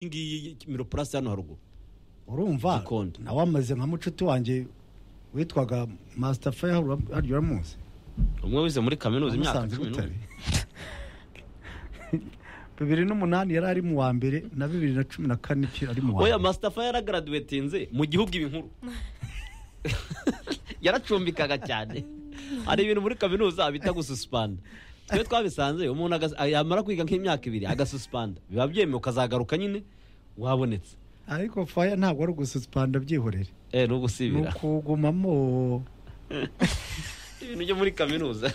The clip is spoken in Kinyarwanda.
iyi ngiyi kimiro purasi hano haruguru urumva Gikondo. nawe amaze nka mucuti wanjye witwaga masita faya harya uramuzi umwe wize muri kaminuza imyaka Namusanze cumi Butare. n'umwe bibiri n'umunani yari ari mu wa mbere na bibiri na cumi na kane ki- ari mu wa oya mbere masitafa yaragaraduwetinze mu gihugu ibinkuru yaracumbikaga cyane hari ibintu muri kaminuza bita gususpanda twe twabisanze umuntu agas- yamara kwiga nk'imyaka ibiri agasuspanda biba byemewe ukazagaruka nyine wabonetse ariko faya ntabwo ari ugususpanda byihorere eh ni ni ugusibira ukugumamo ibintu byo muri kaminuza